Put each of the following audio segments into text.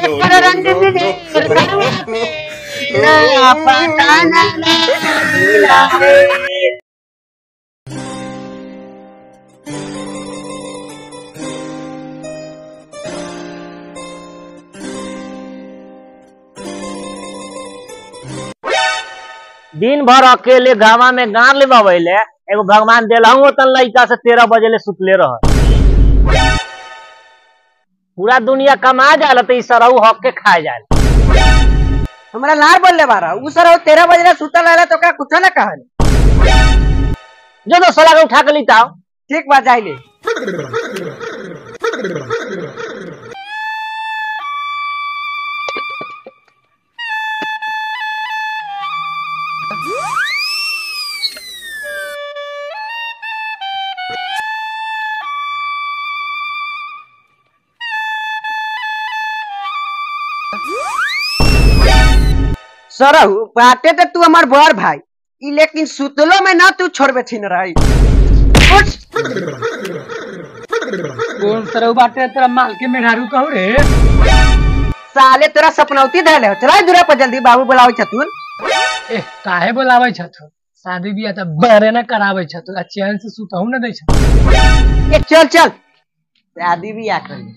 नया पटाना मिला है दिन भर अकेले गावा में गार ले बबैले एगो भगवान देलहू तन लइका से तेरह बजे ले सुतले रह पूरा दुनिया कमा जाला तो ई सरऊ हक के खा जाला हमरा लार बोलले बारा उ सर तेरह बजे सुतल रहले तो का कुछ ना कहल जो तो सला के उठा के लिताओ ठीक बा जाइले सरहु बाटे तो तू हमार बड़ भाई ई लेकिन सुतलो में ना तू छोड़बे छिन रही कौन सरऊ बाटे तेरा माल के मेहरारू कहू रे साले तोरा सपनौती धैले हो चला दूरा पर जल्दी बाबू बुलावे छथुन ए काहे बोलावे छथु शादी बियाह त बरे न करावे छथु आ चैन से सुतहु न दै छथु ए चल चल शादी भी आ कर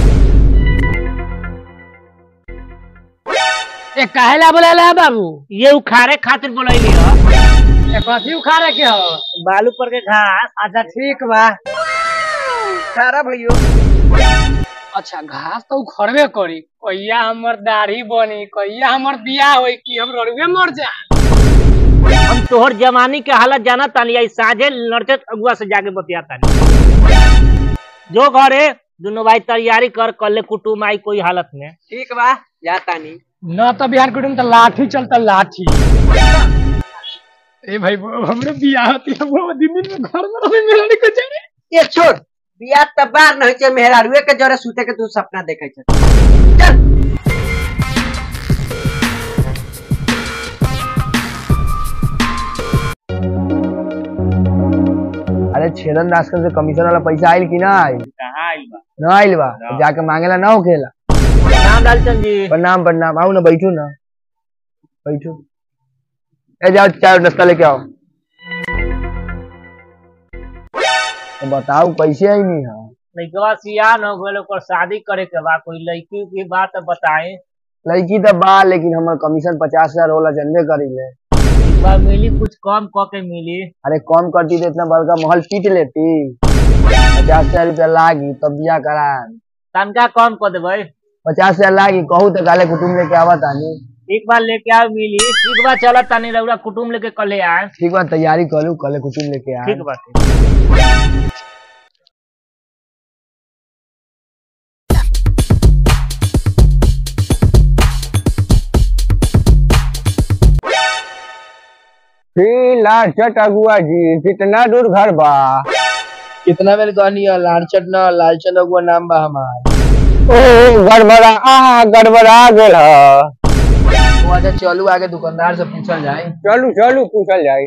ए काहे ला बोलाला बाबू ये उखाड़े खातिर बोलैली ह ए कथी उखाड़े के हो बालू पर के घास अच्छा ठीक बा सारा भइयो अच्छा घास तो उखड़बे करी कहिया हमर दाढ़ी बनी कहिया हमर बियाह होई कि हम रड़ुए मर जा हम तोहर जवानी के हालत जाना तानी आई साझे लड़ते अगुआ से जाके बतिया तानी जो घरे दोनों भाई तैयारी कर कल कुटुम आई कोई हालत में ठीक बा जाता नहीं न तो बिहार कुटुम त लाठी चलता लाठी ए भाई वो हमरे बियाह होती है वो दिन दिन में घर में रहे मिलने को जाने ये छोड़ बिया त बार न होय मेहरारुए के जरे सुते के तू सपना देखे छ चल अरे छेदन दासकन से कमीशन वाला पैसा आइल कि ना आइल कहाँ आइल बा ना आइल बा तो जाके मांगेला ना होखेला नाम लालचंद जी प्रणाम प्रणाम आओ ना बैठू ना बैठू ए जाओ चाय और नाश्ता लेके आओ तो बताओ कैसे आई नहीं है लइकवा सिया न होल ओकर शादी करे के बा कोई लड़की की बात बताए लड़की तो बा लेकिन हमार कमीशन पचास हजार होला जनबे करी ले एक बार मिली कुछ कम क के मिली अरे कम करती तो इतना बड़का महल पीट लेती पचास हजार रुपया लागी तब बिया करा तनका कम कर देबै पचास हजार लागी कहू तो गाले कुटुम लेके आवा तानी एक बार लेके आओ मिली एक बार चलत तानी रउरा कुटुम लेके कले आए ठीक बा तैयारी करू कल कुटुम लेके आ ठीक बात लालचट अगुआ जी कितना दूर घर बा कितना मेरे कहनी है लालचट ना लालचट अगुआ नाम बा हमार ओ गड़बड़ा आ गड़बड़ा गेल ह अच्छा चलू आगे दुकानदार से पूछल जाए चलू चलू पूछल जाए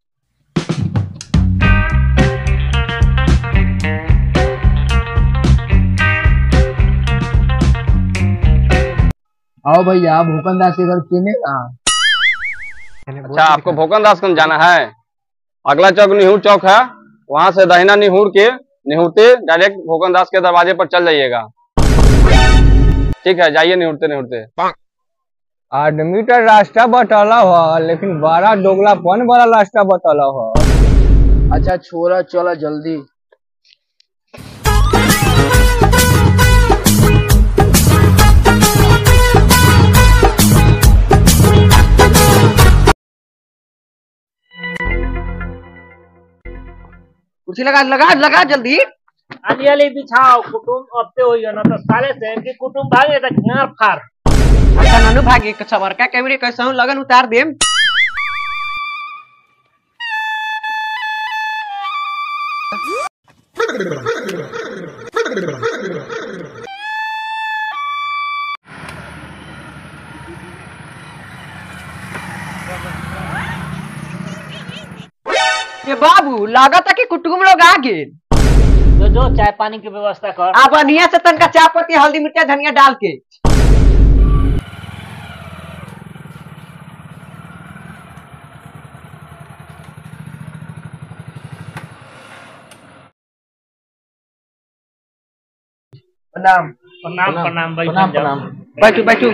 आओ भैया भूपन दास के घर किने का अच्छा आपको भोकन दासगंज जाना है अगला चौक निहुर चौक है वहां से दहिना निहुर के निहुरते डायरेक्ट भोकन दास के दरवाजे पर चल जाइएगा ठीक है जाइए निहुरते निहुरते आदमी तो रास्ता बतला हो लेकिन बड़ा दोगलापन वाला रास्ता बतला हो अच्छा छोरा चला जल्दी कुर्सी लगा लगा लगा जल्दी अली अली बिछाओ कुटुम अब तो होइए ना तो साले से कि कुटुम भागे तो घर फार अच्छा ननु भागे के सबर का कैमरे कैसे हूं लगन उतार देम ये बाबू लागत है कि कुटुम लोग आ गए जो जो चाय पानी की व्यवस्था कर अब बढ़िया से तनका चाय पत्ती हल्दी मिर्चा धनिया डाल के प्रणाम प्रणाम प्रणाम भाई प्रणाम प्रणाम बैठू बैठू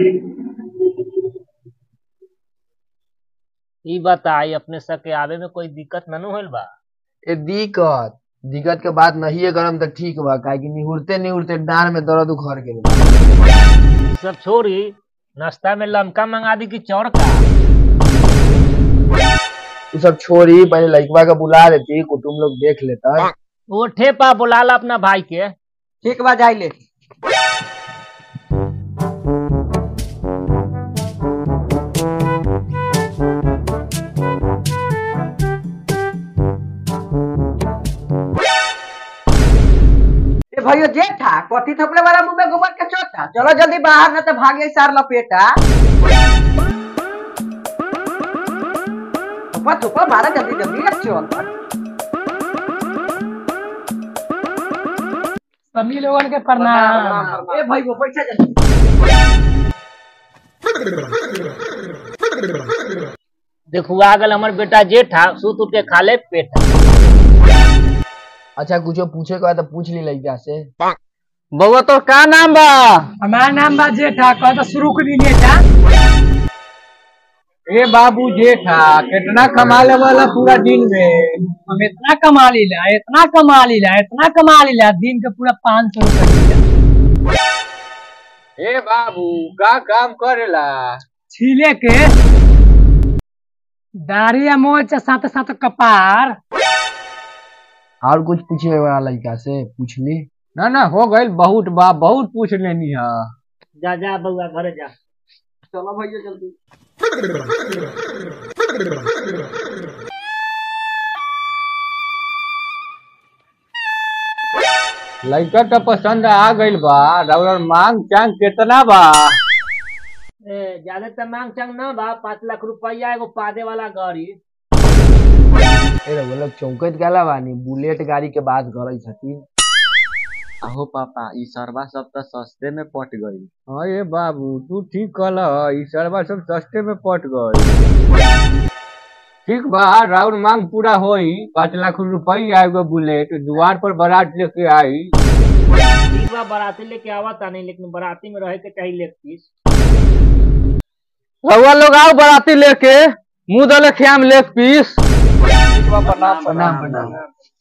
ई बताई अपने सके आवे में कोई दिक्कत न होल बा ए दिक्कत दिक्कत के बात नहीं है गरम तो ठीक बा काहे कि निहुरते निहुरते डांड में दर्द उखड़ गेल ई सब छोड़ी नाश्ता में लमका मंगा दी कि चौड़का तू सब छोड़ी पहले लड़कवा के बुला देती कुटुम लोग देख लेता वो ठेपा बुला ला अपना भाई के ठीक बा जाई ले ए भैया जेठा कथी थपले वाला मुंह में गोबर के चोटा चलो जल्दी बाहर न तो भागे सार लपेटा थप्पा थप्पा मारा जल्दी जल्दी अब चल सभी लोगन के प्रणाम ए भाई वो पैसा जल्दी देखो आ गल हमर बेटा जेठा सूत उठ के खा ले पेटा अच्छा कुछो पूछे के बाद तो पूछ ली लड़का से बउआ तो का नाम बा हमारा नाम बा जेठा कह तो शुरू कर दीजिए था ए बाबू जेठा कितना कमा ले वाला पूरा दिन में हम इतना कमा लीला इतना कमा लीला इतना कमा लीला दिन के पूरा पाँच सौ रुपया ए बाबू का काम करेला छीले के दाढ़ी या मोच साथ साथ कपार और कुछ पूछे वाला लड़का से पूछ ली ना ना हो गई बहुत बा बहुत पूछ लेनी है जा जा बउआ घरे जा चलो भैया जल्दी लड़का तो पसंद आ गई बा और मांग चांग कितना बा ए ज्यादा तो मांग चंग ना बा पाँच लाख रुपया एगो पादे वाला गाड़ी ए रे वो लोग चौकत गेला बानी बुलेट गाड़ी के बात करे छथिन अहो पापा ई सरवा सब तो सस्ते में पट गई अरे बाबू तू ठीक कल ई सरवा सब सस्ते में पट गई ठीक बा राउर मांग पूरा होई पाँच लाख रुपया एगो बुलेट द्वार पर बारात लेके आई ठीक बा बाराती लेके आवा था नहीं लेकिन बाराती में रहे के चाहिए लेग पीस रउआ लोग आओ बराती लेके मुंह दले खियाम लेग पीस प्रणाम प्रणाम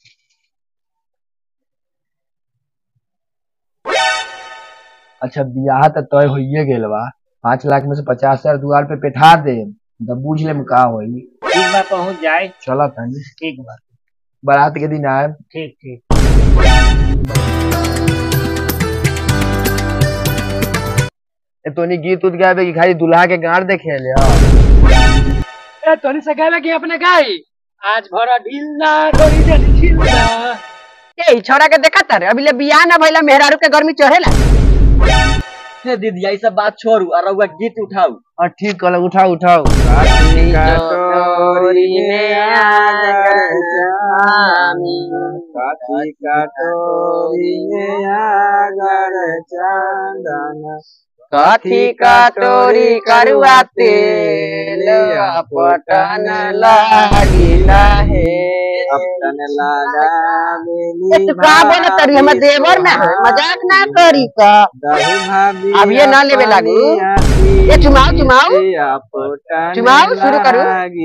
अच्छा बियाह तो तय होइए गेल बा पाँच लाख में से पचास हजार दुआर पे पेठा दे तब बूझ ले का होई ठीक बा पहुंच जाए चला तनी ठीक बा बारात के दिन आए ठीक ठीक ए तोनी गीत उत गावे कि खाली दुल्हा के गाड़ देखे ले ए तोनी से कहला कि अपने गाई आज भरा ढीला डोरी दे ढीला ए ई छोरा के देखा तारे अभी ले बियाह ना भइला मेहरारू के गर्मी चढ़ेला हे दीदी यही सब बात छोड़ू और रउआ गीत उठाऊ और ठीक कल उठाओ उठाओ कथी कटोरी करुआ तेल पटन लागिला हे ए तू का बोले तरी हम देवर ना है, मजाक ना करी का अब ये ना लेवे लागू ये चुमाओ चुमाओ चुमाओ शुरू करू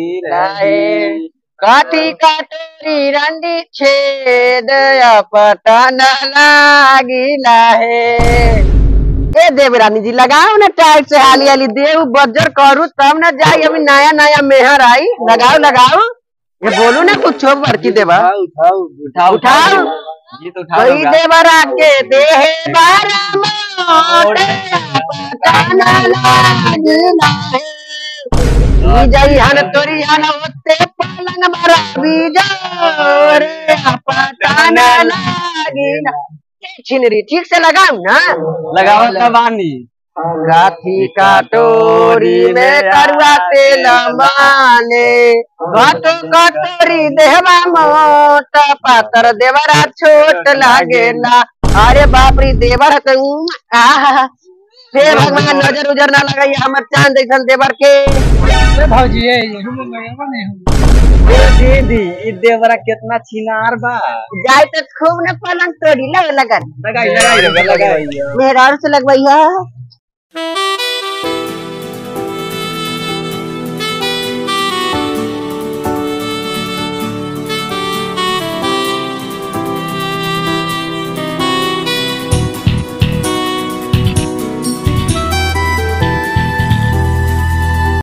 कथी कटोरी रंडी छेद पटन लागिला हे ए देवरानी जी लगाओ ना टाइट से हाली हाली देव बजर करू तब ना जाई अभी नया नया मेहर आई लगाओ लगाओ ये बोलू ना कुछ बड़की देवा उठाऊ उठाओ गीत उठाऊ कोई देवरा के देहे बारा मोट पटाना लागिला हे। ई जई हन तोरी हन ओते पलंग मरा बीजोर पटाना लागिला ए, छिनरी ठीक से लगाऊ ना लगाओ तबानी गाथी कटोरी में करुआ तेल माने घटो कटोरी देहवा मोट पातर देवरा छोट लागेला अरे बाप रे देवर तो आहा हे भगवान नजर उजर ना लगाई हमर चांद जैसन देवर के भौजी ये नहीं दीदी ई देवरा कितना छिनार बा जाए तो खूब न पलंग तोड़ी लग लगन लगाई लगाई लगाई मेहरारू से लगवैया